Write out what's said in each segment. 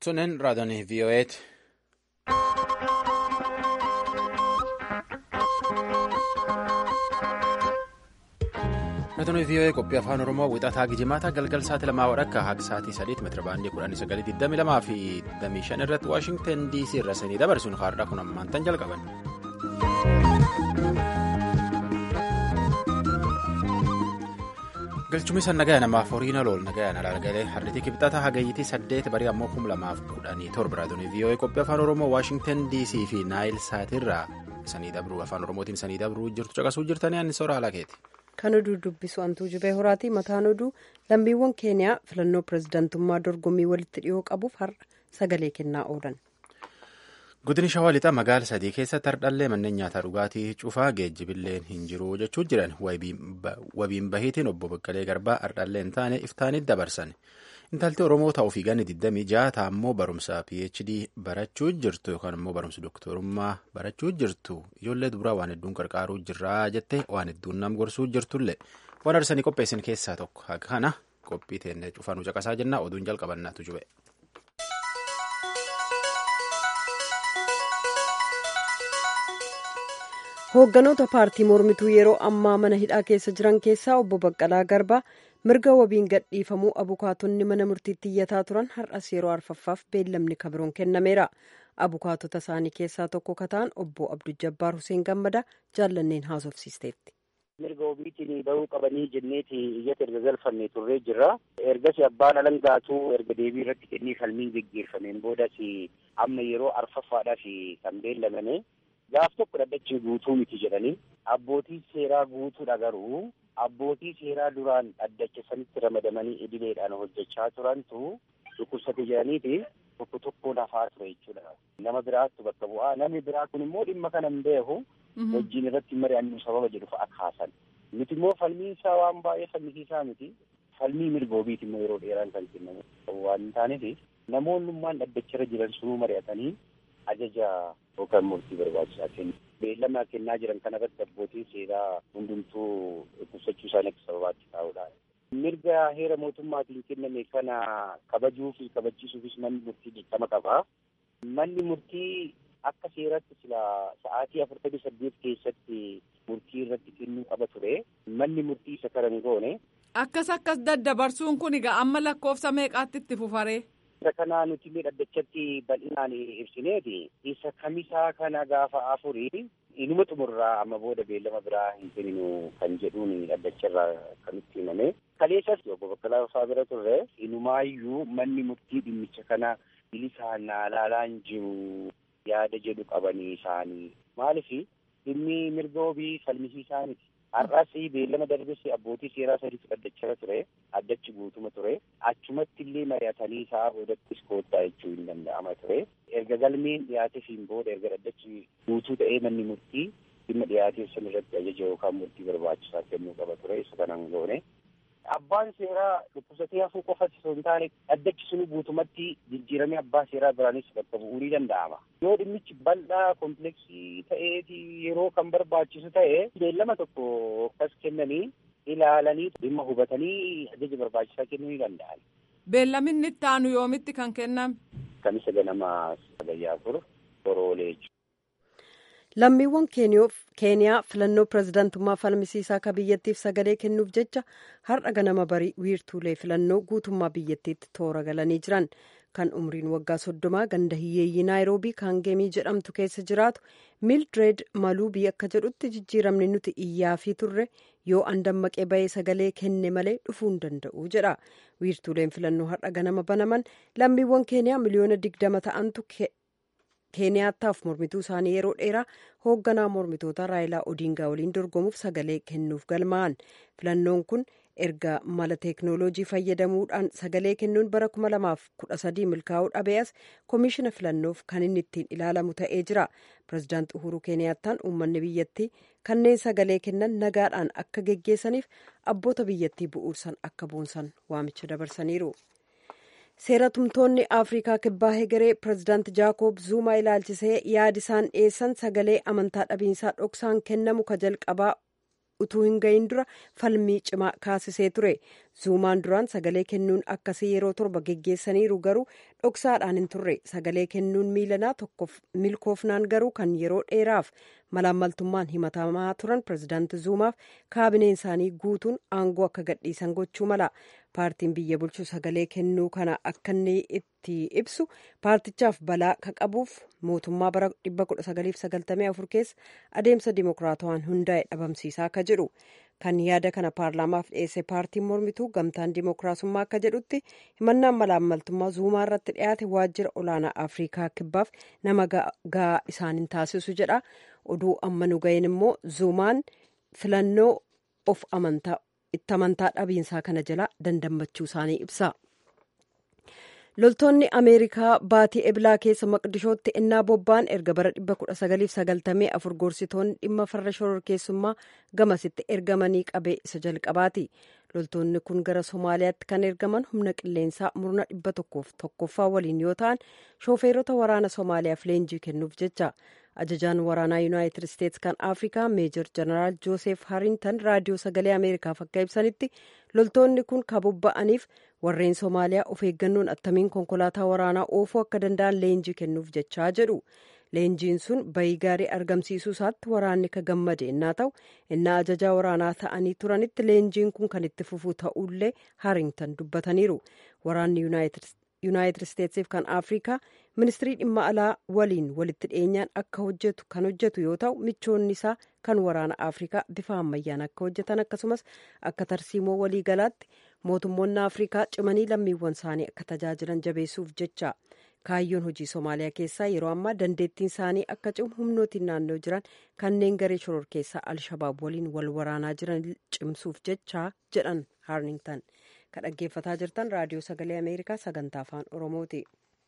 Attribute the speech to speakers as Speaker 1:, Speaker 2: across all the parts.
Speaker 1: Tunin raadiyoon VOA'ti. Raadiyoon VOA qophii afaan Oromoo wixataa Gijimaata galgal sa'aatii lamaa wadhakka haga sa'aatii sadiitti meetira baandii kudhanii sagalii digdami lamaa fi digdamii shan irratti Waashingtan DC irra sanii dabarsuun haadha kun ammaan tan jalqaban. galchumni san nagaya namaaf horiina lool nagaya nalagalee harritii kibxata hagayyitii saddeet barii ammoo kum lamaaf kudhanii torba raadiyoon VOA qophii afaan oromoo waashingtan dc fi naayil saatirraa sanii dabruu afaan oromootiin sanii dabruu jirtu caqasuu jirtanii anni soora alakeeti.
Speaker 2: kan oduu dubbisu antuu jibee horaatii mataan oduu lammiiwwan keeniyaa filannoo pirezidaantummaa dorgommii walitti dhiyoo qabuuf har'a sagalee kennaa oolan.
Speaker 1: Godini shawaa lixaa magaala sadii keessatti hardhallee manneen nyaataa dhugaatii cufaa geejjibilleen hin jiru jechuu jiran wabiin bahiitiin obbo Baqqalee Garbaa hardhallee hin taane iftaanitti dabarsan. Intalti Oromoo ta'uu fi ganni 26 ammoo barumsa PhD barachuu jirtu yookaan immoo barumsa doktorummaa barachuu jirtu ijoollee dubaraa waan hedduun qarqaaruu jirraa jettee waan hedduun nam gorsuu jirtullee waan arsanii qopheessin keessaa tokko haga kana qophii teennee cufaanuu caqasaa jennaa oduun jalqabannaatu jube.
Speaker 2: hoogganoota paartii mormituu yeroo ammaa mana hidhaa keessa jiran keessaa obbo Baqqalaa Garbaa mirga wabiin gadhiifamuu abukaatonni mana murtiitti iyyataa turan har'as yeroo arfaffaaf beellamni kabiroon kennameera. abukaatota isaanii keessaa tokko kataan obbo Abduu Jabbaar Hussein Gammadaa jaallanneen haasofsiisteetti.
Speaker 3: mirga wabiitiin bahuu qabanii jenneeti iyyata erga galfanne turree jirra. ergas abbaan alangaatuu erga deebii irratti kennii falmiin geggeeffameen boodas amma yeroo arfaffaadhaaf kan beellamame gaaf tokko dhaddachi guutuu miti jedhanii abbootii seeraa guutuudha garuu abbootii seeraa duraan dhaddacha sanitti ramadamanii idileedhaan hojjechaa turantu dhukkubsate jedhaniiti tokko tokkoon hafaa ture jechuudha. Nama biraattu bakka bu'aa namni biraa kun immoo dhimma kana hin beeku wajjin irratti mari'annu sababa jedhu fa'a kaasan. Nuti immoo falmiin isaa waan baay'ee falmisiisaa miti. Falmii mirga wabiiti immoo yeroo dheeraan kan kennamu waan hin taaneef namoonnummaan dhaddacharra jiran sunuu mari'atanii ajaja yookaan murtii barbaachisaa kennu. Beellama kennaa jiran kanarratti abbootiin seeraa hundumtuu dhukkubsachuu isaanii akka sababaatti taa'uudha. Mirga heera mootummaatiin kenname kana kabajuu fi kabachiisuufis manni murtii dirqama qaba. Manni murtii akka seeratti sila sa'aatii afurtamii saddeet keessatti murtii irratti kennuu qaba ture. Manni murtii isa kana hin goone.
Speaker 4: Akkas akkas daddabarsuun kun egaa amma lakkoofsa meeqaatti itti fufaree?
Speaker 3: Isa kana nuti dhaddachatti bal'inaan ibsineeti. Isa kamisaa kana gaafa afurii inuma xumurraa amma booda beellama biraa hin kenninu kan jedhuun dhaddacharraa kan nutti himame. Kaleessas obbo Baqqalaa Fafaa bira turre inumaayyuu manni murtii dhimmicha kana bilisaan ilaalaan jiru yaada jedhu qabanii isaanii. Maaliif dhimmi mirga wabii falmisiisaa miti. Har'as beellama darbes abbootii seeraa sadiitu dhaddacharra ture. Addachi guutuma ture. Achumatti illee mari'atanii isaa boodattis koottaa jechuu hin danda'ama ture. Erga galmeen dhiyaateefiin booda erga dhaddachi guutuu ta'ee manni murtii dhimma dhiyaatee san irratti ajaja yookaan murtii barbaachisaa kennuu qaba ture. Isa kanan goone. Abbaan seeraa dhukkubsatee hafuu qofas osoo hin taane dhaddachi sunu guutumatti jijjiiramee abbaa seeraa biraanis bakka bu'uu ni danda'ama. Yoo dhimmichi bal'aa kompleksii ta'eeti yeroo kan barbaachisu ta'e beellama tokko akkas kennanii ilaalanii dhimma hubatanii ajaja barbaachisaa kennuu ni danda'an.
Speaker 4: Beellaminni itti aanu yoomitti kan kenname?
Speaker 3: Kamisa ganama sagayyaa afur boroolee jechuudha.
Speaker 2: lammiiwwan keeniyaa filannoo pirezidaantummaa falmisiisaa akka biyyattiif sagalee kennuuf jecha har'a ganama barii wiirtuulee filannoo guutummaa biyyattiitti toora galanii jiran kan umriin waggaa soddomaa ganda hiyyeeyyii naayiroobii kaangeemii jedhamtu keessa jiraatu miildireed maluubii akka jedhutti jijjiiramni nuti iyyaafii turre yoo an dammaqee bahee sagalee kenne malee dhufuu hin danda'u jedha wiirtuuleen filannoo har'a ganama banaman lammiiwwan keeniyaa miliyoona digdama ta'antu keeniyaataaf mormituu isaanii yeroo dheeraa hoogganaa mormitoota raayilaa odiingaa waliin dorgomuuf sagalee kennuuf galmaa'an filannoon kun erga mala teeknooloojii fayyadamuudhaan sagalee kennuun bara 2013 milkaa'uu dhabees koomishina filannoof kan inni ittiin ilaalamu ta'ee jira pirezidaant uhuruu keeniyaattaan uummanni biyyattii kanneen sagalee kennan nagaadhaan akka geggeessaniif abboota biyyattii bu'uursan akka boonsan waamicha dabarsaniiru. seeratumtoonni afrikaa kibbaa hegeree pirezidaant jaakob zuumaa ilaalchisee yaadi isaan dhiyeessan sagalee amantaa dhabiinsaa dhoksaan kennamu ka jalqabaa utuu hin gahin dura falmii cimaa kaasisee ture zuumaan duraan sagalee kennuun akkasii yeroo torba geggeessaniiru garuu dhoksaadhaan hin turre sagalee kennuun miilanaa tokkoof milkoofnaan garuu kan yeroo dheeraaf malaammaltummaan himatamaa turan pirezidaanti zuumaaf kaabineen isaanii guutuun aangoo akka gadhiisan gochuu mala paartiin biyya bulchu sagalee kennuu kana akka inni itti ibsu paartichaaf balaa ka qabuuf mootummaa bara 1994 keessa adeemsa dimokiraatawaan hundaa'e dhabamsiisaa akka jedhu kan yaada kana paarlaamaaf dhiyeesse paartiin mormituu gamtaan dimokiraasummaa akka jedhutti himannaan malaammaltummaa zuumaa irratti dhiyaate waajjira olaanaa afrikaa kibbaaf nama gahaa isaan hin taasisu jedha oduu amma nu ga'een immoo zuumaan filannoo of amantaa itti amantaa dhabiinsaa kana jala dandammachuu isaanii ibsa. loltoonni ameerikaa baatii eblaa keessa maqdishootti innaa bobba'an erga bara 1994 gorsitoonni dhimma farra shororkeessummaa gamasitti ergamanii qabee isa jalqabaati loltoonni kun gara somaaliyaatti kan ergaman humna qilleensaa murna dhibba tokkoof tokkoffaa waliin yoo ta'an shoofeerota waraana somaaliyaaf leenjii kennuuf jecha ajajaan waraanaa yuunaayitid isteetsi kan afrikaa meejor jeneraal joosef harintan raadiyoo sagalee ameerikaaf akka ibsanitti loltoonni kun kan bobba'aniif warreen somaaliyaa of eeggannoon attamiin konkolaataa waraanaa oofuu akka danda'an leenjii kennuuf jechaa jedhu leenjiin sun bayii gaarii argamsiisuu isaatti waraanni ka gammade innaa ta'u innaa ajajaa waraanaa ta'anii turanitti leenjiin kun kan itti fufuu ta'ullee haringtan dubbataniiru waraanni yuunaayitid isteetsiif kan afrikaa ministirii dhimma alaa waliin walitti dhiyeenyaan akka hojjetu kan hojjetu yoo ta'u michoonni isaa kan waraana afrikaa bifa ammayyaan akka hojjetan akkasumas akka tarsiimoo waliigalaatti mootummoonni afrikaa cimanii lammiiwwan isaanii akka tajaajilan jabeessuuf jecha kaayyoon hojii somaaliyaa keessaa yeroo ammaa dandeettiin isaanii akka cimu humnootiin naannoo jiran kanneen garee shororkeessaa alshabaab waliin wal waraanaa jiran cimsuuf jecha jedhan haarningtan kan dhaggeeffataa jirtan raadiyoo sagalee ameerikaa sagantaa afaan oromooti.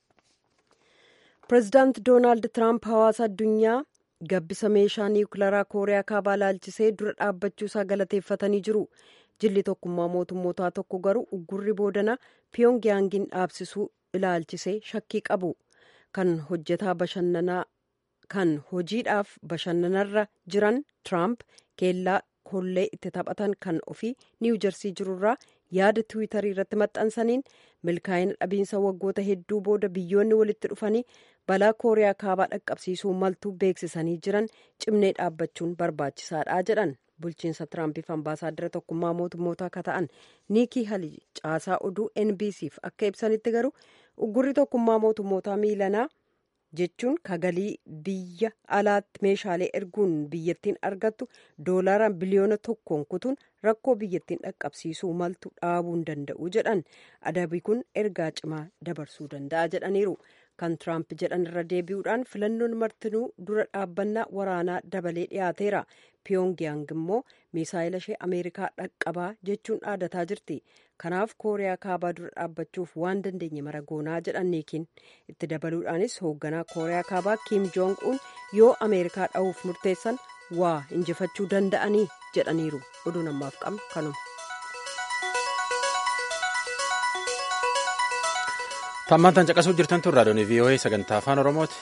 Speaker 2: pireezidaant doonaald tiraamp hawaasa addunyaa gabbisa meeshaa niwukilaraa kooriyaa kaabaa laalchisee dura dhaabbachuusaa galateeffatanii jiru jilli tokkummaa mootummootaa tokko garuu uggurri boodanaa piyongiyaangin dhaabsisuu ilaalchisee shakkii qabu kan hojjetaa bashannanaa kan hojiidhaaf bashannanarra jiran tiraamp keellaa kollee itti taphatan kan ofii niwujersii jirurraa yaada tiwiitarii irratti maxxansaniin milkaa'ina dhabiinsa waggoota hedduu booda biyyoonni walitti dhufanii balaa kooriyaa kaabaa dhaqqabsiisuu maltuu beeksisanii jiran cimnee dhaabbachuun barbaachisaadha jedhan bulchiinsa tiraampiif ambaasaaddara tokkummaa mootummoota akka ta'an niikii hali caasaa oduu nbcf akka ibsanitti garuu uggurri tokkummaa mootummootaa miilanaa jechuun kagalii biyya alaatti meeshaalee erguun biyyattiin argattu doolaara biliyoona tokkoon kutuun rakkoo biyyattiin dhaqqabsiisuu maltu dhaabuu hin danda'u jedhan adabi kun ergaa cimaa dabarsuu danda'a jedhaniiru kan tiraamp jedhan irra deebi'uudhaan filannoon martinuu dura dhaabbannaa waraanaa dabalee dhiyaateera piyongiyaang immoo misaayila ishee ameerikaa dhaqqabaa jechuun dhaadataa jirti kanaaf kooriyaa kaabaa dura dhaabbachuuf waan dandeenye mara goonaa jedhan niikiin itti dabaluudhaanis hoogganaa kooriyaa kaabaa kiim joong uun yoo ameerikaa dha'uuf murteessan waa injifachuu danda'anii jedhaniiru oduu namaaf qabnu kanuma.
Speaker 1: Tammaan tan caqasuu jirtan tun raadiyoon VOA sagantaa afaan Oromooti.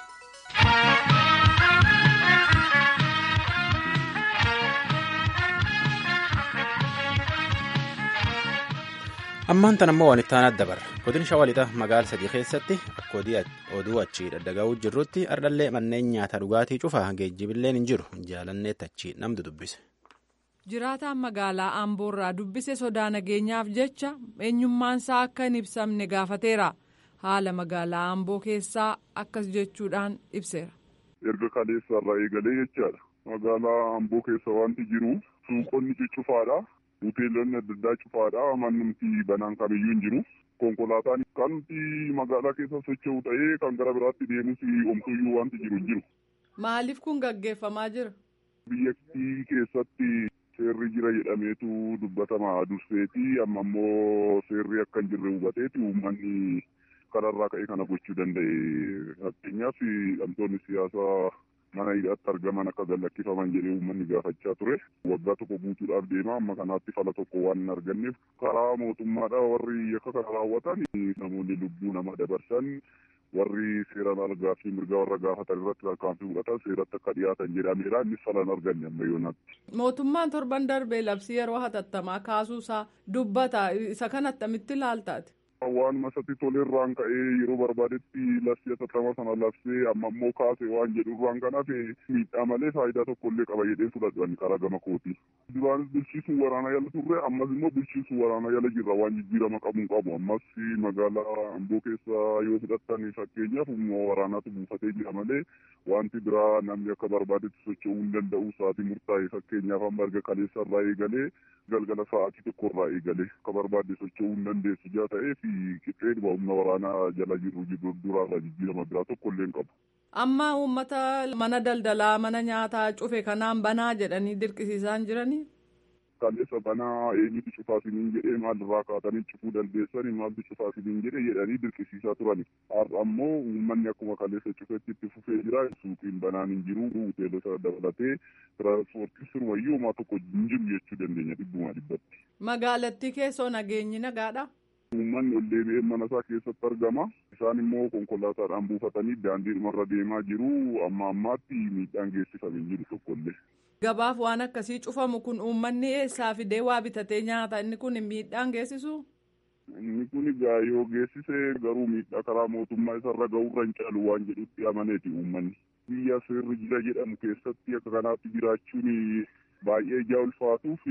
Speaker 1: Ammaan tan ammoo waan itti aanaa dabarra. Godina Shawaa Lixaa magaala sadii keessatti akka oduu achii daddaga'uu jirrutti ardhallee manneen nyaata dhugaatii cufaa geejjibilleen hin jiru. Jaalanneetti achii namni dubbise.
Speaker 4: jiraataan magaalaa amboorraa dubbise sodaa nageenyaaf jecha eenyummaansaa akka hin ibsamne gaafateera haala magaalaa amboo keessaa akkas jechuudhaan ibseera.
Speaker 5: erga kaleessaarraa eegalee jechaadha magaalaa amboo keessa wanti jiru suuqonni cufaadha hoteelonni adda addaa cufaadha mannumti banaan kamiyyuu hin jiru konkolaataan kanti magaalaa keessa socho'u ta'ee kan gara biraatti deemus omtuyyuu wanti jiru hin jiru.
Speaker 4: maaliif kun gaggeeffamaa jira.
Speaker 5: biyyattii keessatti seerri jira jedhameetu dubbatama durseeti amma immoo seerri akka hin jirre hubateeti uummanni kanarraa ka'ee kana gochuu danda'e fakkeenyaaf hidhamtoonni siyaasaa mana hidhaatti argaman akka gallakkifaman jedhee uummanni gaafachaa ture waggaa tokko guutuudhaaf deema amma kanaatti fala tokko waan hin arganneef karaa mootummaadha warri akka kana raawwatan namoonni lubbuu nama dabarsan warri seeraan argaa fi mirga warra gaafatan irratti tarkaanfii fudhatan seeratti akka dhiyaatan jedhameera innis falan arganne amma yoonatti.
Speaker 4: Mootummaan torban darbee labsii yeroo hatattamaa kaasuusaa dubbata isa kan attamitti ilaaltaati.
Speaker 5: waan masatti tolerraan ka'ee yeroo barbaadetti labsii hatattamaa sana labsee amma immoo kaase waan jedhurraan kan hafe miidhaa malee faayidaa tokko illee qaba jedhee fudhadhan karaa gama kooti. Duraanis bulchiisuun waraana jala turre ammas immoo bulchiisuun waraana jala jirra waan jijjiirama qabuun qabu ammas magaalaa Amboo keessa yoo fudhattan fakkeenyaaf humna waraanaatu buufatee jira malee wanti biraa namni akka barbaadetti socho'uu hin danda'u sa'aatii murtaa'e fakkeenyaaf amma erga kaleessa irraa eegalee galgala sa'aatii tokko irraa eegalee akka barbaadde socho'uu hin dandeessu jaa ta'ee fi qixxee humna waraanaa jala jiru duraarraa jijjiirama biraa tokko illee hin qabu.
Speaker 4: Amma uummata mana daldalaa mana nyaataa cufe kanaan banaa jedhanii dirqisiisaan jiranii.
Speaker 5: Kaleessa banaa eenyutu cufaa isiniin jedhee maalirraa kaatanii cufuu dandeessanii maaltu cufaa isiniin jedhee jedhanii dirqisiisaa turani. Har'a ammoo uummanni akkuma kaleessa cufetti itti fufee jira. Suuqiin banaan hin jiru. Hoteelota dabalatee tiraanspoortii sirumayyuu homaa tokko hin jiru jechuu dandeenya dhibbumaa dhibbatti.
Speaker 4: Magaalattii keessoo nageenyi nagaadha.
Speaker 5: Uummanni ol deebi'ee mana isaa keessatti argama. Isaan immoo konkolaataadhaan buufatanii daandiidhumarra deemaa jiru. Amma ammaatti miidhaan geessifamee hin jiru tokkollee.
Speaker 4: Gabaaf waan akkasii cufamu kun uummanni eessaa fidee waa bitatee nyaata inni kun miidhaan geessisu.
Speaker 5: Inni kun egaa yoo geessise garuu miidhaa karaa mootummaa isarra ga'uurra hin caalu waan jedhutti amaneeti uummanni. Biyya seerri jira jedhamu keessatti akka kanaatti jiraachuun baay'ee ijaa ulfaatuuf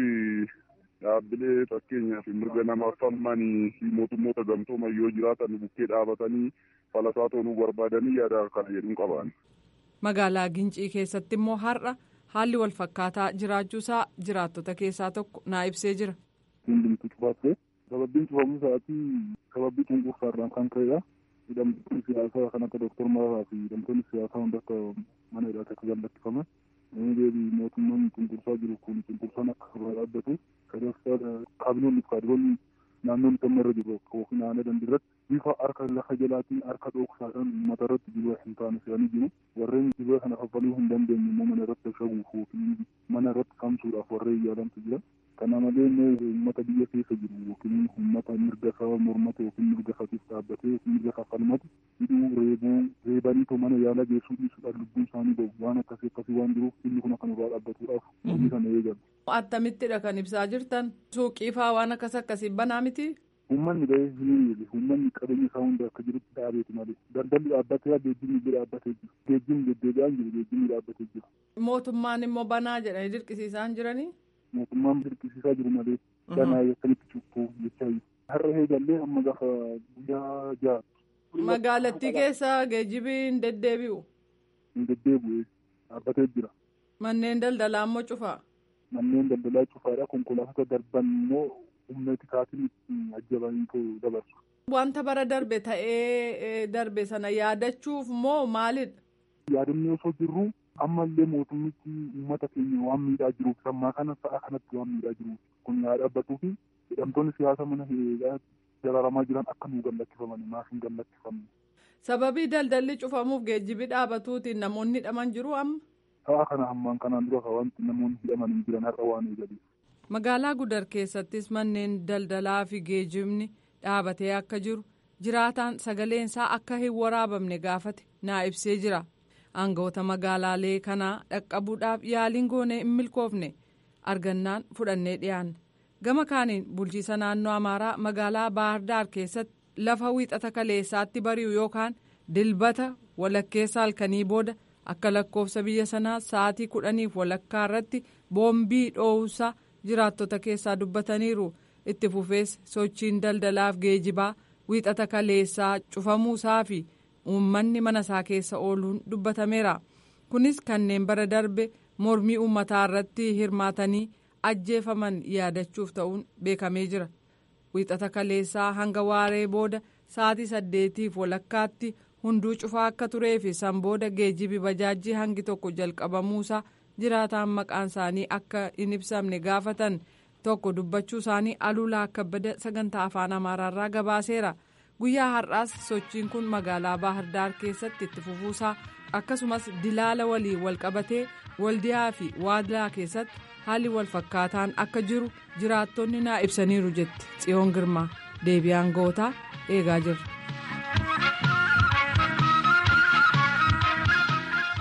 Speaker 5: dhaabbilee fakkeenyaaf mirga namaaf falmanii fi mootummoota gamtooman yoo jiraatan bukkee dhaabatanii falasaa toluu barbaadanii yaada kana jedhuun qaban.
Speaker 4: Magaalaa Gincii keessatti immoo har'a haalli wal fakkaataa jiraachuusaa jiraattota keessaa tokko naa ibsee jira.
Speaker 6: Hundumtu cufatte sababbiin cufamuu isaatii sababbii cunqursaarraan kan ka'edha. Hidhamtoonni siyaasaa kan akka Dooktar Mararaa fi hidhamtoonni siyaasaa hunda akka mana hidhaatti akka gallakkifaman deebii mootummaan cunqursaa jiru kun cunqursaan akka irraa dhaabbatu sadarkaa kaabinoonni fi kaadiroonni naannoon dhimma irra jiru yookiin aanaa dandirratti bifa harka lafa jalaatiin harka dhoksaadhaan uummata irratti dibaa hin taane fe'anii jiru. Warreen dibaa kana kaffaluu hin dandeenye immoo mana irratti shaguuf yookiin mana irratti kamsuudhaaf warreen yaalantu jira. Kana malee immoo uummata biyya keessa jiru yookiin uummata mirga saba mormate yookiin mirga isaatiif dhaabbatee yookiin mirga kaffalmate hidhuu reebuu reebaniitoo mana yaalaa geessuu dhiisuudhaan lubbuun isaanii ba'u waan akkasii akkasii waan jiruuf inni kun kan irraa dhaabbatuudhaaf hojii kana eegalu.
Speaker 4: Attamittidha kan ibsaa jirtan suuqii faa waan akkas akkasii banaa miti.
Speaker 6: Uummanni ba'ee hin eege uummanni qabeenya isaa hunda akka jirutti dhaabeeti malee daldalli dhaabbatee geejjibni illee dhaabbatee jira geejjibni deddeebi'aan jiru geejjibni dhaabbatee jira.
Speaker 4: Mootummaan immoo banaa jedhanii dirqisiisaan jiranii.
Speaker 6: Mootummaan dirqisiisaa jiru malee banaa akkamitti cubbuu jechaa jiru. Har'a eegallee amma gaafa guyyaa ja'a.
Speaker 4: Magaalattii keessa geejjibii hin deddeebi'u.
Speaker 6: Hin deddeebi'u dhaabbatee jira.
Speaker 4: Manneen daldalaa immoo cufaa.
Speaker 6: Manneen daldalaa cufaadha konkolaattota darban immoo humna tikaatiin ajjabanii dabarsu.
Speaker 4: Wanta bara darbe ta'ee darbe sana yaadachuuf moo maalidha?
Speaker 6: Yaadannee osoo jirru ammallee mootummichi uummata keenya waan miidhaa jiruuf sammaa kana sa'a kanatti waan miidhaa jiruuf kun yaa dhaabbatuu fi hidhamtoonni siyaasa mana hiriiraa dararamaa jiran akka nuu gallakkifaman maaf hin gallakkifamne.
Speaker 4: Sababii daldalli cufamuuf geejjibi dhaabatuutiin namoonni hidhaman jiru amma.
Speaker 6: Sa'a kana hammaan kanaan dura wanti namoonni hidhaman hin jiran har'a waan eegaleef.
Speaker 4: Magaalaa Gudar keessattis manneen daldalaa fi geejjibni dhaabatee akka jiru jiraataan sagaleensaa akka hin waraabamne gaafate naa ibsee jira. Aangawoota magaalaalee kanaa dhaqqabuudhaaf yaaliin goonee hin milkoofne argannaan fudhannee dhiyaanne. Gama kaaniin bulchiisa naannoo Amaaraa magaalaa Baahirdaar keessatti lafa wiixata kaleessaatti bari'u yookaan dilbata walakkeessa halkanii booda akka lakkoofsa biyya sanaa sa'aatii kudhaniif walakkaa irratti boombii dhoowusaa jiraattota keessaa dubbataniiru itti fufees sochiin daldalaaf geejibaa wiixata kaleessaa cufamuusaa fi uummanni mana isaa keessa ooluun dubbatameera kunis kanneen bara darbe mormii uummataa irratti hirmaatanii ajjeefaman yaadachuuf ta'uun beekamee jira wiixata kaleessaa hanga waaree booda sa'aatii saddeetiif walakkaatti hunduu cufaa akka turee fi san booda geejibi bajaajii hangi tokko jalqabamuusaa jiraataan maqaan isaanii akka hin ibsamne gaafatan tokko dubbachuu isaanii aluulaa kabbada sagantaa afaan amaaraarraa gabaaseera guyyaa har'aas sochiin kun magaalaa baahirdaar keessatti itti fufuusaa akkasumas dilaala waliin walqabatee waldiyaa fi waadlaa keessatti haalli wal fakkaataan akka jiru jiraattonni naa ibsaniiru jetti tsiyoon girmaa deebi'aan gootaa eegaa jirra.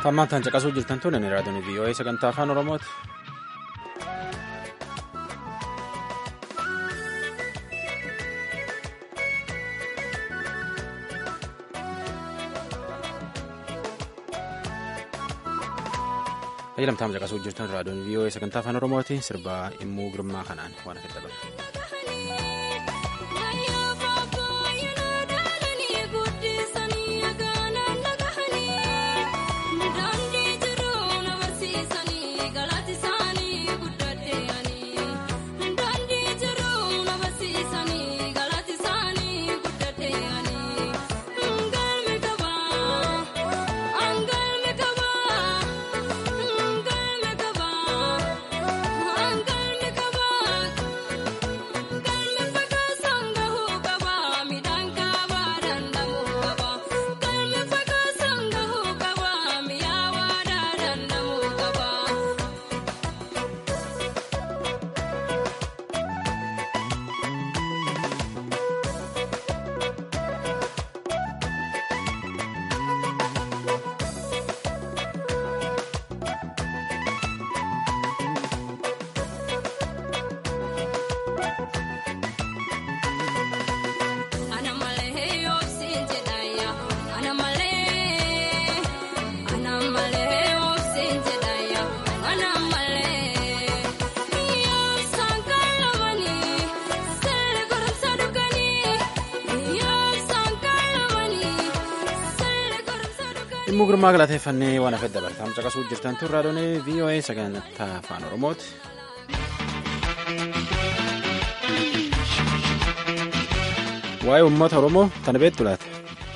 Speaker 1: Tammaan tan caqasuu jirtan tun inni raadiyoon VOA sagantaa afaan Oromooti. Fayyadamtaan caqasuu jirtan raadiyoon VOA sagantaa afaan Oromooti sirbaa immuu girmaa kanaan waan akka dabalu. Immuu girmaa galateeffannee waan hafe dabartaam caqasuu jirtan tun raadiyoon VOA sagantaa afaan Oromooti. Waa'ee uummata Oromoo tana beektu laata?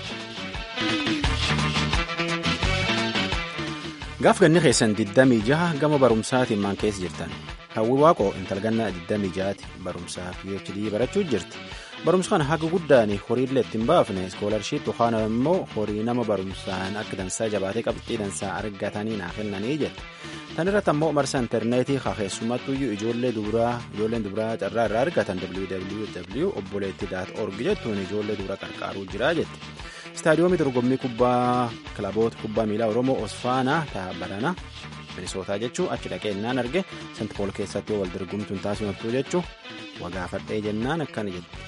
Speaker 1: Gaaf ganni keessan 26 gama barumsaatiin maan keessa jirtan. Hawwi Waaqoo intalgannaa 26ti barumsaa PhD barachuu jirti. Barumsa kana haga guddaan horiillee ittiin baafne iskoolarship yookaan immoo horii nama barumsaan akka dansaa jabaatee qabxii dansaa argatanii naa kennanii jedhe. Tan irratti ammoo marsa intarneetii keessumattuu ijoollee dubaraa ijoolleen dubaraa carraa irraa argatan www obboleetti.org jettuun ijoollee dubaraa qarqaaruu jira jette. Istaadiyoomii dorgommii kubbaa kilaboota kubbaa miilaa Oromoo Osfaanaa ta'a barana Minisootaa jechuun achi dhaqee innaan arge Sant Pool keessatti wal dorgomtuun taasifattuu jechuun wagaafadhee jennaan akkana jette.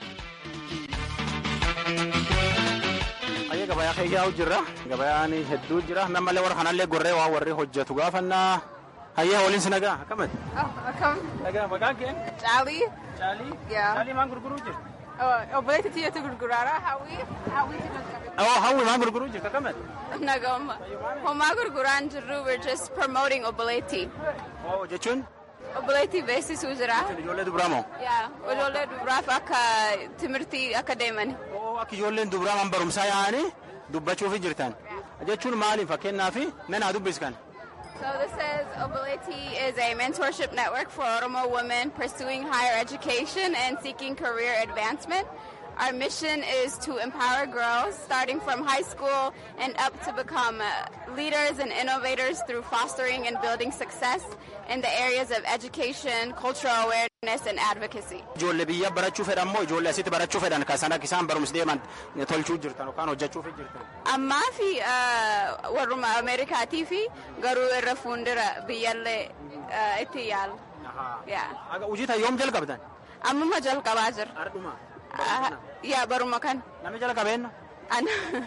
Speaker 1: Ayyee gabayaa keeyyaa'u jirra. Gabayaan hedduu jira. Nammallee warra kanallee gorree waa warri hojjetu gaafannaa. Hayyee waliin si nagaa akkamati?
Speaker 7: Akkam.
Speaker 1: Nagaa maqaan kee?
Speaker 7: Caalii.
Speaker 1: Caalii?
Speaker 7: Yaa.
Speaker 1: Caalii maan gurguruu jirti?
Speaker 7: Obboleetti tiyyatu gurguraara. Hawwii. Hawwiitu jalqabe.
Speaker 1: Oo hawwi maan gurguruu jirti akkamati?
Speaker 7: Nagama. Homaa gurguraan jirru we're just promoting obboleetti.
Speaker 1: Oo jechuun
Speaker 7: Obboleetti beeksisuu jira.
Speaker 1: ijoollee dubaraa moo?
Speaker 7: Yaa. Ijoollee dubaraaf akka timirtii akka deeman.
Speaker 1: Oo akka ijoolleen dubaraa man barumsaa yaa'anii dubbachuufi jirtan. Jechuun maaliif fakkeenyaaf nanaa dubbiskan?
Speaker 7: So this says Obboletti is a mentorship network for Oromo women pursuing higher education and seeking career advancement. Our mission is to empower girls starting from high school and up to become uh, leaders and innovators through fostering and building success in the areas of education, cultural awareness, and advocacy.
Speaker 1: Ijoollee biyya barachuu fedhan moo ijoollee asitti barachuu fedhan kan sana isaan barumsi deeman tolchuu jirtan yookaan hojjechuufi jirtan?
Speaker 7: Ammaa fi uh, warruma Ameerikaatii fi garuu irra fuuldura biyyallee uh, itti yaala. Yeah.
Speaker 1: Aga hojii yoom jalqabdan?
Speaker 7: Ammuma jalqabaa jira.
Speaker 1: Ardhuma.
Speaker 7: Ah, Yaa baruma kan.
Speaker 1: Namni jalqabeenna?
Speaker 7: An-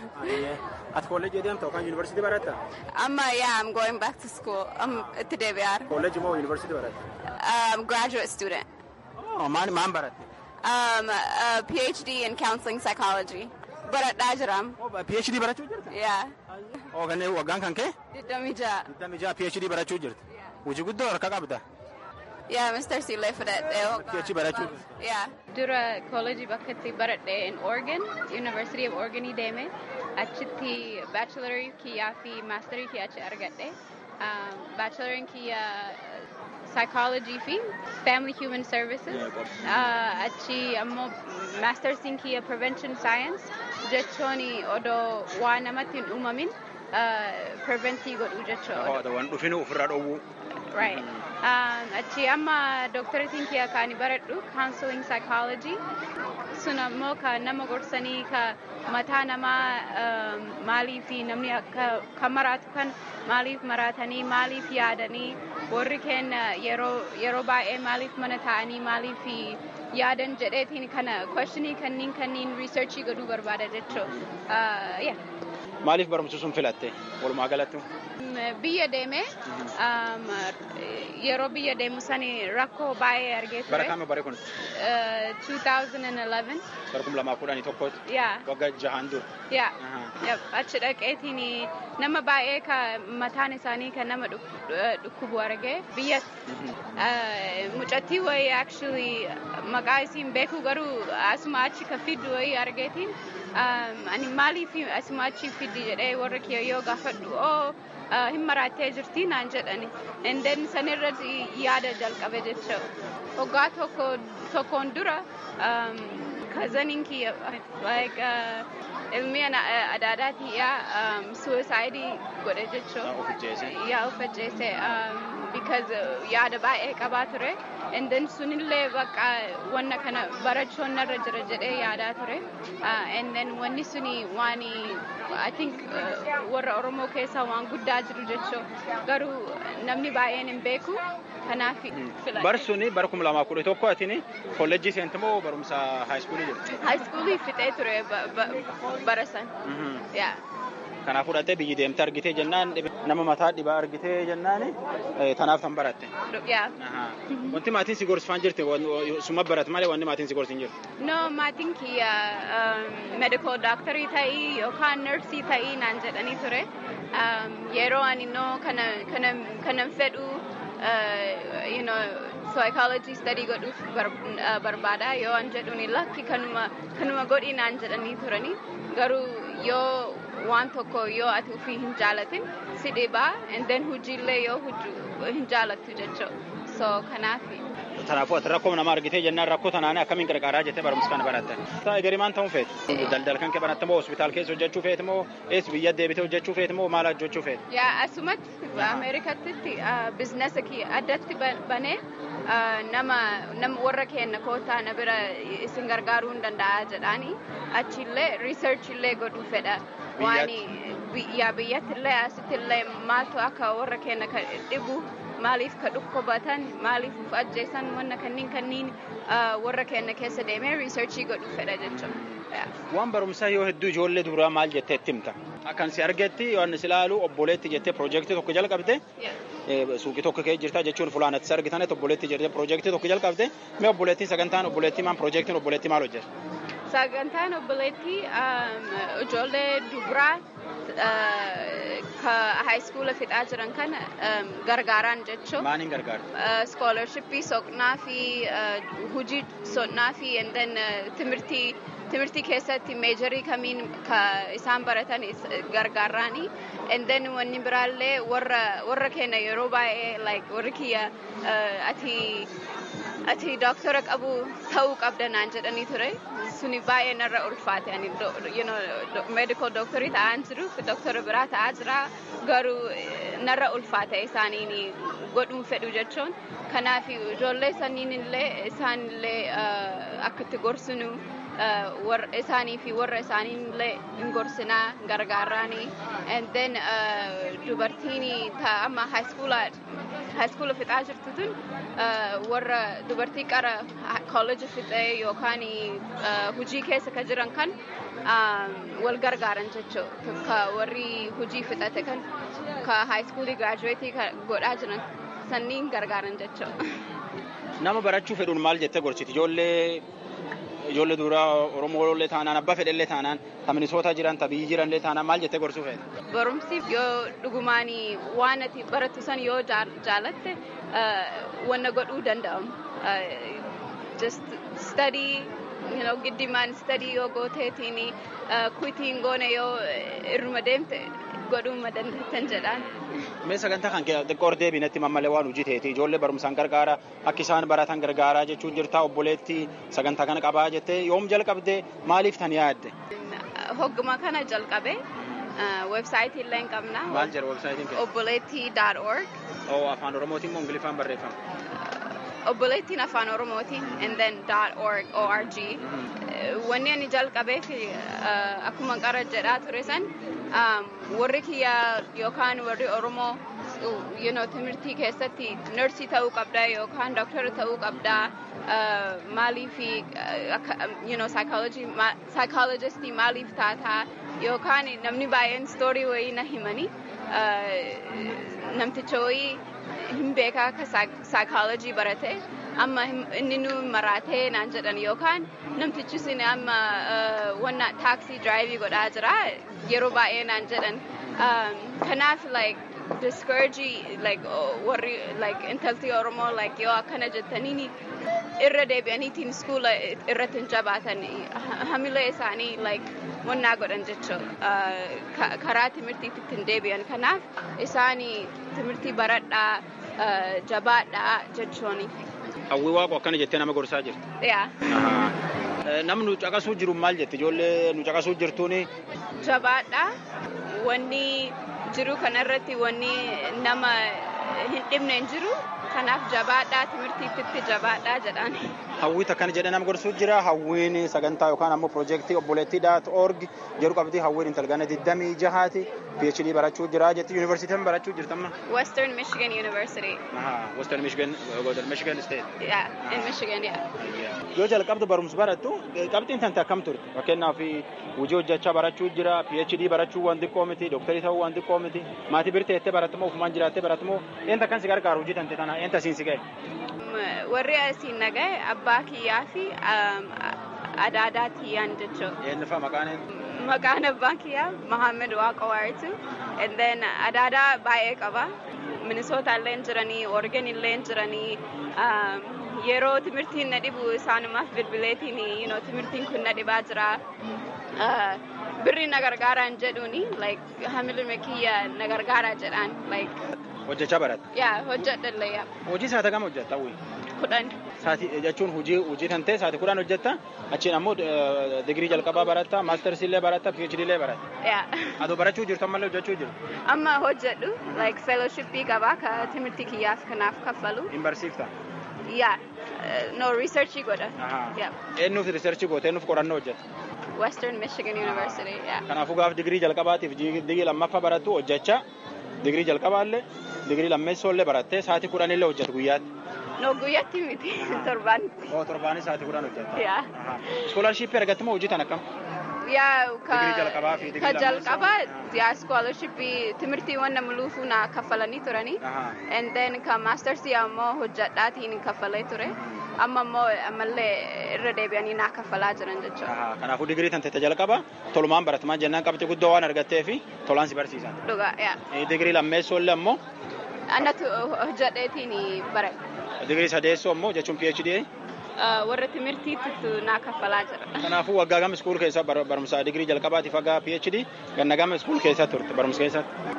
Speaker 1: Ati kolleejii deemta yookaan yuunivarsiitii baratta?
Speaker 7: Amma yeah, I'm going back to school. Um, itti deebi'aar.
Speaker 1: Kolleejii moo yuunivarsiitii baratta?
Speaker 7: Um, graduate student.
Speaker 1: Oh, maan maan baratte?
Speaker 7: Um, a PhD in counseling psychology. Baradhaa jiram.
Speaker 1: Oh, PhD barachuu jirta?
Speaker 7: Yeah.
Speaker 1: Oh, kanneen waggaan kan kee?
Speaker 7: Digdamii ja'a.
Speaker 1: Digdami jaha PhD barachuu jirta? Hojii guddoo harka qabda?
Speaker 7: Yeah, Mr. Silee fudhadhee.
Speaker 1: PhD barachuu jirta?
Speaker 7: Yeah.
Speaker 8: dura koolejii bakka itti baradhe in Oregon, University of Oregonii deeme achitti baachelarii kiyyaa fi maasterii kiyya achi argadhe. Um, Bacheloriin kiyya psychology fi family human services. Uh, achi ammoo maastersiin kiyya prevention science jechuun odoo waan namatti hin uumamin uh, preventii godhuu jechuudha.
Speaker 1: Waan dhufinu ofirraa dhowwuu.
Speaker 8: right. Um, achi amma doctoratiin kiyya kaani baradhu counseling psychology. Sun ammoo ka nama gorsanii ka mataa namaa um, maaliif namni akka kan maraatu kan maaliif maratanii maaliif yaadanii warri keenya yeroo yeroo baay'ee maaliif mana taa'anii maaliif yaadan jedheetiin kana questionii kanniin kanniin researchii godhuu barbaada jechuu. Uh, yeah.
Speaker 1: Maaliif barumsa sun filatte walumaa galatti?
Speaker 8: Biyya deeme um, yeroo biyya deemu sani rakkoo baay'ee argee ture.
Speaker 1: Bara kami bare kun?
Speaker 8: Uh, 2011.
Speaker 1: Bara kum lamaa kudhanii tokkotti?
Speaker 8: Yeah.
Speaker 1: Waggaa jahaan dura?
Speaker 8: Yeah.
Speaker 1: Aha.
Speaker 8: Yep. Achi dhaqeetiin nama baay'ee ka mataan isaanii kan nama dhuk- eh, dhukkubu argee biyya uh, mucattii wayii actually maqaa isiin beeku garuu asuma achi ka fiddu wayii argeetiin um, ani maaliif asuma achi fiddi jedhee warra kiyya yoo gaafadhu oo uh, hin maraattee jirti naan jedhani and then sanirratti yaada jalqabe jecha waggaa tokko tokkoon dura um, kazaniin kiyya like uh, ilmi ana- adda addaatii yaa um, suicidii godhe jechuu
Speaker 1: Of ajjeese.
Speaker 8: yaa of ajjeese um, because uh, yaada baay'ee qabaa ture and then sunillee bakka wanna kana barachuun narra jira jedhee yaadaa ture uh, and then wanni suni waan I think uh, warra Oromoo keessaa waan guddaa jiru jechuu garuu namni baay'een hin beeku kanaaf filadhe.
Speaker 1: Bar suni bara kum lamaa kudha tokko atini kolleejjii seenti moo barumsa haayiskuulii jirti?
Speaker 8: High schoolii fixee ture ba- ba- bara san. Yeah.
Speaker 1: Kanaaf fudhattee biyyi deemte argitee jennaan dhibe- nama mataa dhibaa argitee jennaan eh, tanaaf tan baratte.
Speaker 8: Yeah.
Speaker 1: Ahaa. Wanti maatiin si gorsifaan jirti wan- suma barat malee wanni maatiin si gorsi hin jiru.
Speaker 8: No, maatiin kiyya um, medical doctorii ta'ii yookaan nursii ta'ii naan jedhanii ture. Um, yeroo ani no kana kana kanan fedhu uh, you know psychology study godhuuf bar, uh, barbaada yoo an jedhuni lakki kanuma kanuma godhi naan jedhanii turani garuu yoo waan tokko yoo ati ofii hin jaalatin si dhibaa and then hojiillee yoo hojju hin jaalattu jechuu so kanaafi.
Speaker 1: Kanaafuu ati rakkoo nama argitee jennaan rakkoo tanaan akkamiin gargaaraa jettee barumsa kana baratte. Ta'a garimaan ta'uun feeti. Daldala kan kee baratte moo hospitaal keessa hojjechuu feeti moo ees biyya deebitee hojjechuu feeti moo maal hojjechuu feeti?
Speaker 8: yaa asumatti ameerikatti bizinesa kiyya addatti ba- banee ah, nama nama warra keenya kootaa na bira isin gargaaruu hin danda'a jedhaani achillee riisarch illee godhuu fedha waan yaa biyyattillee asittillee maaltu akka warra keenya ka dhibu maaliif ka dhukkubatan maaliif uf ajjeesan wanna kanniin kanniin ah, warra keenya keessa deemee riisarchii godhuu fedha jechuudha.
Speaker 1: Waan barumsaa yoo hedduu ijoollee duraa maal jettee itti himta? Akkan si argetti waan si ilaalu obboleetti jettee piroojeektii tokko jalqabde eh, suuqii tokko kee jirta jechuun fulaanatti si argitanet obboleetti jettee piroojeektii tokko jalqabde mee obboleettiin sagantaan obboleettii maan piroojeektiin obboleettii maal hojjeta?
Speaker 8: Sagantaan obboleettii um, ijoollee dubaraa uh, ka high school fixaa jiran kana um, gargaaraan jechuun
Speaker 1: Maaniin gargaara?
Speaker 8: uh, scholarshipii soqnaa fi uh, hujii soqnaa fi and then uh, timirtii timirtii keessatti meejarii kamiin ka isaan baratan is, gargaaraani and then wanni biraallee warra warra keenya yeroo baay'ee like warri kiyya uh, ati ati doktora qabu ta'uu qabda naan jedhanii ture suni baay'ee narra ulfaate ani do, you know, do, medical doctorii ta'aan jiru doktora biraa ta'aa jira garuu eh, narra ulfaate isaaniin godhuun fedhu jechuun kanaaf ijoollee saniin illee isaan illee uh, akka itti gorsinu uh, warra isaanii fi warra isaanii illee hin gorsinaa gargaaraanii and then uh, dubartiin ta amma high school high school fixaa jirtu tun uh, warra dubartii qara college fixee yookaan uh, hujii keessa ka jiran kan um, wal gargaaran jechuu ka warri hujii fixate kan ka high school graduate godhaa jiran sanniin gargaaran jechuu.
Speaker 1: Nama barachuu fedhuun maal jettee gorsiti? Ijoollee ijoollee duraa Oromoollee taanaan abbaa fedhellee taanaan ta Minisoota jiran ta biyyi jiranlee taanaan maal jettee gorsuu feete?
Speaker 8: barumsi yoo dhugumaan waan ati barattu san yoo jaal- jaalatte uh, wanna godhuu danda'amu. Uh, just study, you know, giddimaan study yoo gooteetiin uh, kuitiin goone yoo irruma deemte godhuu dandeettan jedhaan.
Speaker 1: Mee sagantaa kan kee xiqqoo hordee binetti mammalee waan hojii ta'eeti ijoollee barumsaan gargaara akka isaan baratan gargaaraa jechuun jirta obboleetti sagantaa kana qabaa jettee yoom jalqabde maaliif tan yaadde?
Speaker 8: hogguma kana jalqabe Websaayitii illee hin qabna.
Speaker 1: Maal jedha websaayitiin kee?
Speaker 8: Obboleettii.org.
Speaker 1: Oo afaan oromootiin moo ingiliffaan barreeffama?
Speaker 8: Obboleettiin afaan oromootiin and then .org org. Wanni ani jalqabeef akkuma qara jedhaa ture san warri kiyya yookaan warri oromoo you know, timirtii keessatti nursii ta'uu qabda yookaan dooktara ta'uu qabda maaliif you know, psychologistii maaliif taataa yookaan namni baay'een stoorii wayii na himanii namticha wayii hin beekaa akka psychology barate amma inni nu maraatee naan jedhan yookaan namtichi sin amma wanna taaksii diraayivii godhaa jira yeroo baay'ee naan jedhan kanaaf like discouragii like warri like intalti oromoo like yoo akkana jettaniini irra deebi'aniitiin skuula irratti hin jabaatan hamilee isaanii like wannaa godhan jechuu karaa timirtiitti hin deebi'an kanaaf isaanii timirtii baradhaa jabaadhaa jechuuni.
Speaker 1: Hawwii waaqo akkana jettee nama gorsaa jirti.
Speaker 8: Yaa.
Speaker 1: Namni nu caqasuu jiru maal jetti ijoollee nu caqasuu jirtuuni.
Speaker 8: Jabaadhaa wanni jiru kanarratti wanni nama hin dhibne hin jiru kanaaf jabaadhaa timirtiitti jabaadhaa jedhaan.
Speaker 1: Hawwii akkana jedhee nama gorsuu jira hawwiin sagantaa yookaan ammoo piroojeektii obboleettii daat org jedhu qabdi hawwiin intalgana digdamii jahaati PhD barachuu jira jetti yuunivarsiitiin barachuu jirtamma.
Speaker 8: Western Michigan University.
Speaker 1: Western Michigan Michigan State.
Speaker 8: Yeah, in Michigan, yeah.
Speaker 1: Yoo jalqabdu barumsa barattu qabxiin tante akkam turte fakkeenyaaf hojii hojjechaa barachuu jira PhD barachuu waan xiqqoo miti dooktarii ta'uu waan xiqqoo miti maatii birteettee barattumoo ofumaan jiraattee barattumoo eenta akkan si gargaaru hojii tante tana eenta asiin si ga'e.
Speaker 8: warri asiin nagaye abbaa kiyyaa fi adaadaa tiyyaan jechuudha.
Speaker 1: Eenyufa maqaan
Speaker 8: Maqaan abbaa kiyyaa Mohaammed Waaqawaaritu. And then adaadaa baay'ee qaba. Minisoota illee jiranii, Oregon illee jiranii. Yeroo timirtiin na dhibu isaanumaaf bilbileetiin you know, timirtiin kun na dhibaa jira. Birri na gargaaraan jedhuuni like hamiluma kiyya na gargaaraa jedhaan like.
Speaker 1: Hojjechaa baratte.
Speaker 8: Yaa hojjedhallee yaa.
Speaker 1: Hojii saata gama hojjetta hawwii.
Speaker 8: Kudhan.
Speaker 1: Saati jechuun hojii hojii tantee saati kudhan hojjetta achiin ammoo digirii jalqabaa baratta maastersi illee baratta PhD illee baratta.
Speaker 8: Yaa.
Speaker 1: Adoo barachuu jirtu ammallee hojjechuu jiru.
Speaker 8: Amma hojjedhu like fellowshippii qabaa ka timirtii kiyyaaf kanaaf kaffalu.
Speaker 1: Hin barsiifta.
Speaker 8: Yaa. No researchii godha. Yaa.
Speaker 1: Eenyuuf riisarchii goote eenyuuf qorannoo hojjetta.
Speaker 8: Western Michigan University. Yaa.
Speaker 1: Kanaafuu gaaf digirii jalqabaatiif digirii lammaffaa barattu hojjechaa digirii jalqabaallee digirii lammeessoo barattee sa'aatii kudhan illee hojjetu guyyaatti.
Speaker 8: No guyyaatti miti torbaanitti.
Speaker 1: Oo torbaanis sa'aatii kudhan hojjetta.
Speaker 8: Yaa.
Speaker 1: Iskoolaarshiippii argatte moo hojii tan akkam?
Speaker 8: Yaa ka
Speaker 1: Digirii jalqabaa fi digirii
Speaker 8: ka
Speaker 1: lammeessoo?
Speaker 8: jalqabaa yaa scholarshipii timirtiiwwan nama luufuu na kaffalanii turanii. And then ka maastersii ammoo hojjedhaatiin kaffalee ture. Amma ammoo ammallee irra deebi'anii naa kaffalaa jiran jechuudha.
Speaker 1: Kanaafuu digirii tan tete jalqaba tolumaan baratamaa jennaan qabxii guddoo waan argattee fi tolaan si barsiisan.
Speaker 8: Dhugaa yaa.
Speaker 1: Digirii lammeessoo illee ammoo
Speaker 8: Annatu hojjedheetiin baradhe.
Speaker 1: digirii sadeessoo ammoo jechuun PhD.
Speaker 8: Warra timirtiitti naa kaffalaa jira.
Speaker 1: Kanaafuu waggaa gama iskuul keessa barumsa digirii jalqabaatiif waggaa PhD ganna gama iskuul keessa turte barumsa keessatti.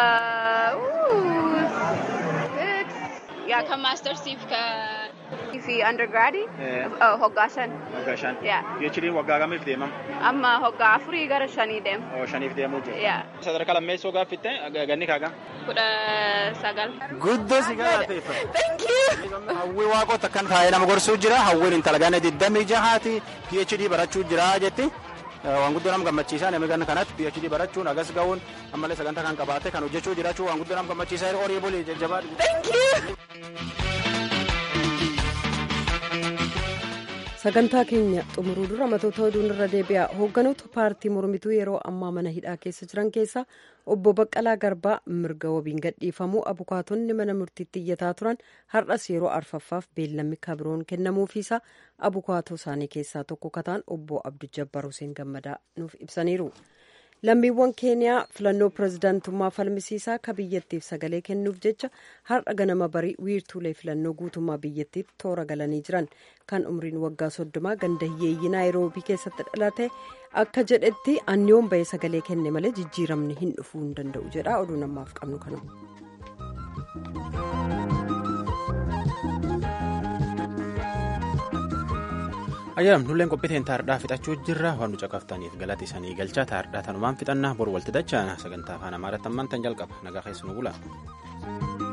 Speaker 8: Yaa kan maastersiif ka fi undergraadii
Speaker 1: Eh.
Speaker 8: hoggaa shan.
Speaker 1: Waggaa shan.
Speaker 8: Yaa.
Speaker 1: PhD waggaa gamiif deemam?
Speaker 8: Amma hoggaa afurii gara shanii deema.
Speaker 1: Oo shaniif deemuu jira.
Speaker 8: Yaa.
Speaker 1: Sadarkaa lammeessoo gaaffitte ganni kaaga.
Speaker 8: Kudha sagal.
Speaker 1: Guddoo si galateeffa.
Speaker 8: Thank you.
Speaker 1: Hawwii waaqota akkan taa'ee nama gorsuu jira. Hawwiin intala ganna digdamii jahaati PhD barachuu jira jetti. Waan guddoo nama gammachiisaa namni ganna kanatti PhD barachuun agas ga'uun ammallee sagantaa kan qabaate kan hojjechuu jiraachuu waan guddoo nama gammachiisaa horii bulii jajjabaa.
Speaker 8: Thank you.
Speaker 2: sagantaa keenya xumuruu dura matoota oduun irra deebi'a hoogganoota paartii mormituu yeroo ammaa mana hidhaa keessa jiran keessa obbo baqqalaa garbaa mirga wabiin gadhiifamuu abukaatonni mana murtiitti iyyataa turan har'as yeroo arfaffaaf beellamni kabiroon kennamuufiisa abukaatoo isaanii keessaa tokko kataan obbo abdujabbar huseen gammadaa nuuf ibsaniiru. lammiiwwan keeniyaa filannoo pirezidaantummaa falmisiisaa ka biyyattiif sagalee kennuuf jecha har'a ganama barii wiirtuulee filannoo guutummaa biyyattiitti toora galanii jiran kan umriin waggaa soddomaa ganda hiyyeeyyii naayiroobii keessatti dhalate akka jedhetti anniyoon bahee sagalee kenne malee jijjiiramni hin dhufuu hin danda'u jedha oduu namaaf qabnu kanuma.
Speaker 1: ayyaam nulleen qophiiteen taardhaa fixachuu jirra waan nu caqaftaniif galati isanii galchaa taardhaa tanumaan fixannaa bor walti dachaana sagantaa afaan amaaraatti ammaan tan jalqaba nagaa keessu nu bula.